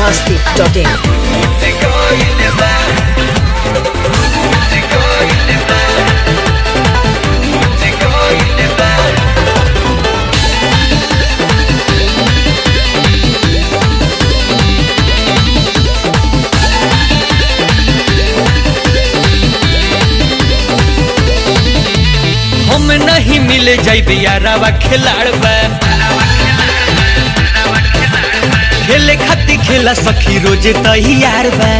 masti.in. हम नहीं मिले जाइबे यारावा खिलाड़ बा खेले खाती खेला सखी रोजे तैयार बा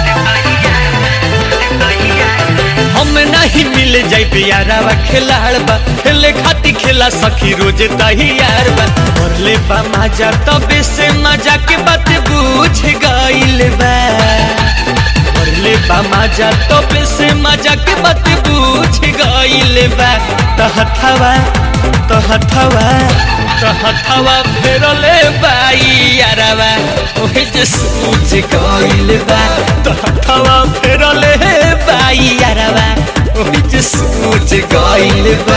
हम नहीं मिले जाइबे यारावा खिलाड़ बा खेले खाती खेला सखी रोजे तैयार बा और ले बा मजा तबे से मजा के बात बुझ गइल बा ले बा मजा तबे से मजा के बात बुझ गइल बा तहथवा तहथवा तहथवा फेरले बाई यारवा ओहे जे सूझ गइल बा तहथवा फेरले बाई यारवा ओहे जे सूझ गइल बा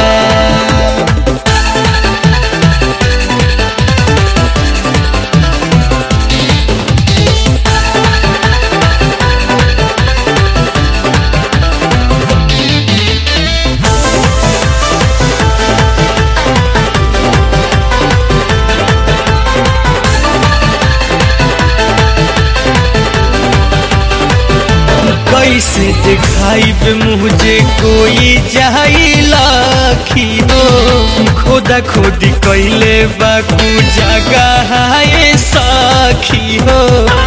कैसे दिखाइब मुझे कोई जाइलाखी हो खोदा खोदी कैले बाकू जगह है साखी हो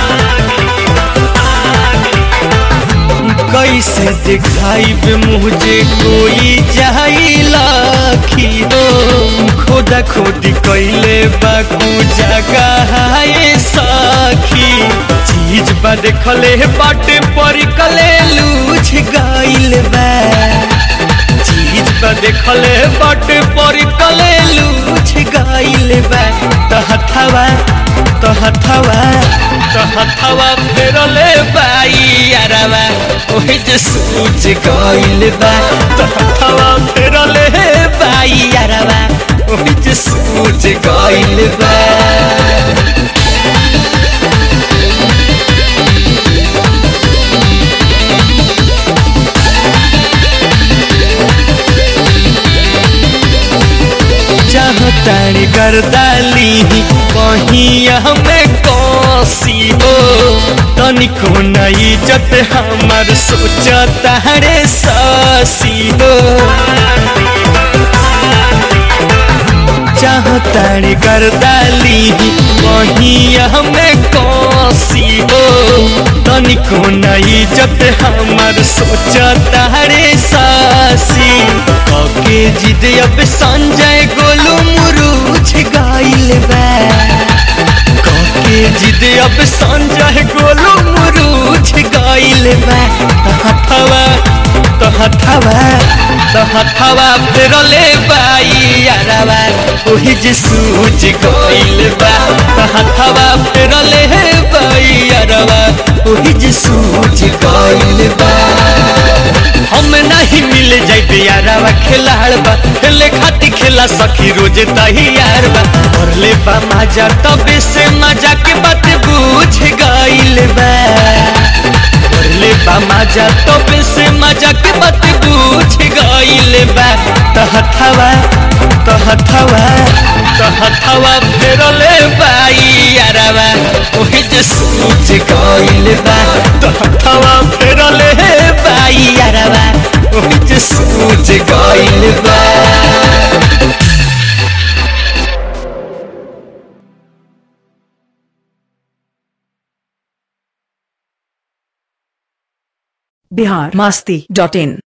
कैसे दिखाइब मुझे कोई जाइलाखी हो खोदा खोदी कैले बाकू जगह है साखी चीज बा देखले बाटे पर कले लूझ गइल बा चीज बा देखले बाटे पर कले लूझ गइल बा तहथवा तहथवा तहथवा फेरले बाई यारवा ओहे जे सूझ गइल बा तहथवा फेरले बाई यारवा ओहे जे सूझ गइल बा चाहतानी गर्दाली कहीं हमें कौसी हो तनिको न इज्जत हमार सोचता रे सासी हो चाहतानी गर्दाली कहीं हमें कौसी हो तनिको न इज्जत हमार सोचता रे सासी कके जिद अब संजय गोलू मुरुझ गइल बा कके जिद अब संजय गोलू मुरुझ गइल बा तहथवा तहथवा तहथवा फेरले बाई यारवा ओही जे सूझ गइल बा तहथवा फेरले बाई यारवा ओही जे सूझ गइल बा हम नहीं मिल जाइबे यारवा खिलाड़ बा खेले खाती खेला सखी रोज तैयार बा और ले बा मजा तबे से मजा के बात बुझ गइल बा और ले बा मजा तबे से मजा के बात बुझ गइल बा तहथवा तहथवा तहथवा फेरले बाई यारवा ओहे जे सूझ गइल बा तहथवा फेरले बाई यारवा ओहे जे सूझ गइल बा बिहार masti.in.